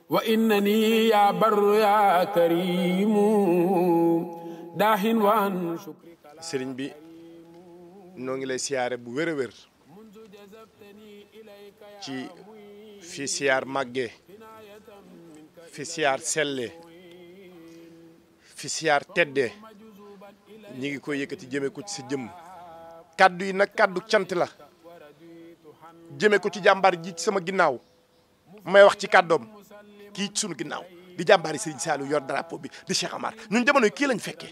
wa innani ya barru ya karimu daahin waan sëriñ bi noo ngi lay siyaare bu wér a wér ci fi siyaar màggee fi siyaar sellee fi siyaar teddee ñi ngi koy yëkkati jëme ko ci sa jëmm kaddu yi nag kaddu cant la jëme ko ci jàmbaar ji ci sama ginnaaw may wax ci kàddoom kii ci sunu ginnaaw di jàmbaari Serigne Saliou yor drapeau bi di Cheikh Amar ñun jamono yi kii lañ fekkee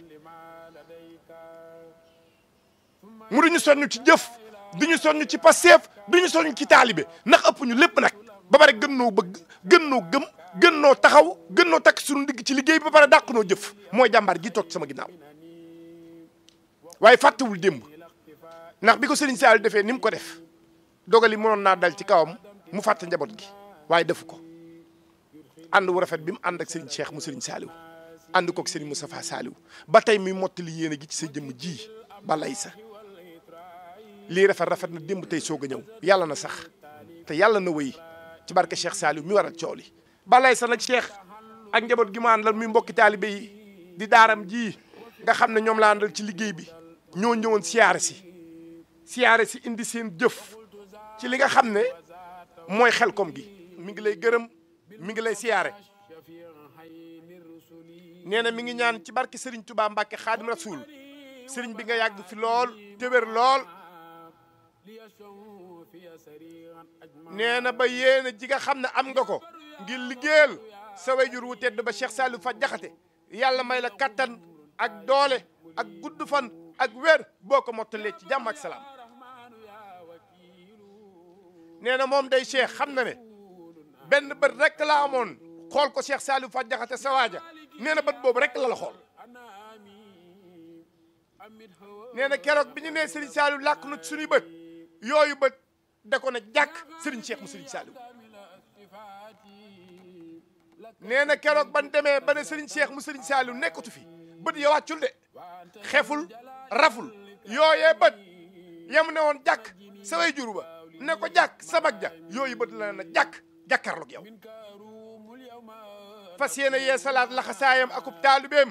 mu duñu soññ ci jëf duñu soññ ci passeef duñu soññ ci taalibe ndax ëpp ñu lépp nag ba pare gën noo bëgg gën noo gëm gën noo taxaw gën noo takk suñu digg ci liggéey bi ba pare dàq noo jëf mooy jàmbaar ji toog sama ginnaaw waaye fàttewul démb ndax bi ko Serigne Saliou defee ni mu ko def dogali mënoon naa dal ci kawam mu fàtte njaboot gi waaye defu ko ànd wu rafet bi mu ànd ak Serigne Cheikh mu Serigne Saliou ànd koog Serigne Moustapha Saliou ba tey muy mottali yéene gi ci sa jëmm ji ba lay sa lii rafet rafet na démb tey soog a ñëw yàlla na sax te yàlla na wéy ci barke Cheikh Saliou mi waral coow li ba lay sa nag Cheikh ak njaboot gi mu àndal muy mbokki taalibe yi di daaram ji nga xam ne ñoom la àndal ci liggéey bi ñoo ñëwoon siyaare si siyaare si indi seen jëf ci li nga xam ne mooy xelkom gi mi ngi lay gërëm mi ngi lay siyaare nee na mi ngi ñaan ci barke Serigne Touba Mbacke Xaadim Rasoul Serigne bi nga yàgg fi lool te wér lool nee na ba yéena ji nga xam ne am nga ko ngir liggéeyal sa wayjur wu tedd ba Cheikh Saliou fa jaxate yàlla may la kattan ak doole ak gudd fan ak wér boo ko mottalee ci jàmm ak salaam nee na moom day Cheikh xam na ne benn bët rek la amoon xool ko Cheikh Saliou fa jaxate sa waaja nee na bët boobu rek la la xool nee na keroog bi ñu nee Serigne Saliou làkk na suñuy bët yooyu bët da ko ne jàkk Serigne Cheikh mu Serigne Saliou nee na keroog ban demee ba ne Serigne Cheikh mu Serigne Saliou nekkatu fi bët ya wàccul de xeful raful yooyee bët yam ne woon jàkk sa way juru ba ne ko jàkk sabag ja yooyu bët la na jàkk jàkkaarloog yow fas yéene yee salaat laxasaayam akub taalibeem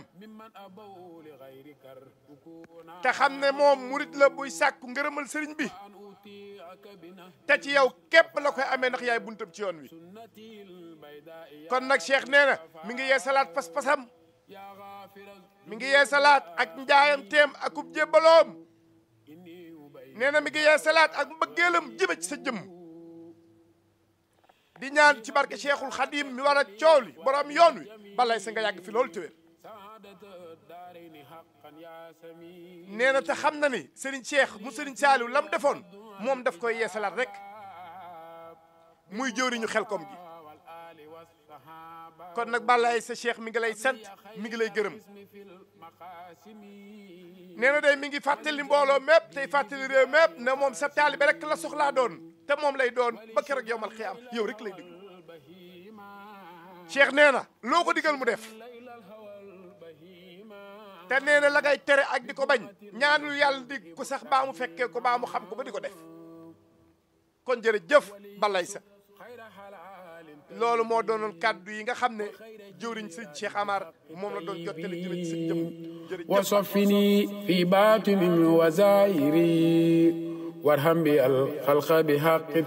te xam ne moom murit la buy sàkku ngërëmal sëriñ bi te ci yow képp la koy amee ndax yaay buntam ci yoon wi kon nag Cheikh nee na mi ngi yee salaat pas-pasam mi ngi yee salaat ak njaayam teem akub jébbaloom nee na mi ngi yee salaat ak mbëggeelam jëme ci sa jëmm di ñaan ci barke Cheikhul Khadim mi war a coow li borom yoon wi balay sa nga yàgg fi loolu téwér nee na te xam na ni Serigne Cheikh mu Serigne Saliou lam defoon moom daf koy yeesalaat rek muy jëwriñu xelkom gi kon nag balay sa Cheikh mi ngi lay sant mi ngi lay gërëm nee na day mi ngi fàttali mbooloo mépp tey fàttali réew mépp ne moom sa taalibe rek la soxlaa doon te moom lay doon ba keroog yowmal xiyaam yow rek lay déglu Cheikh nee na loo ko digal mu def te nee na la ngay tere ak di ko bañ ñaanul yàlla di ko sax baa mu fekkee ko baa mu xam ko ba di ko def kon jërëjëf balay sa loolu moo doonoon kàddu yi nga xam ne jëwriñ sëñ Cheikh Amar moom la doon jottali jëme ci sa jëm jërëjëf وصفني في باطن وزائري وارحم بي الخلق بحق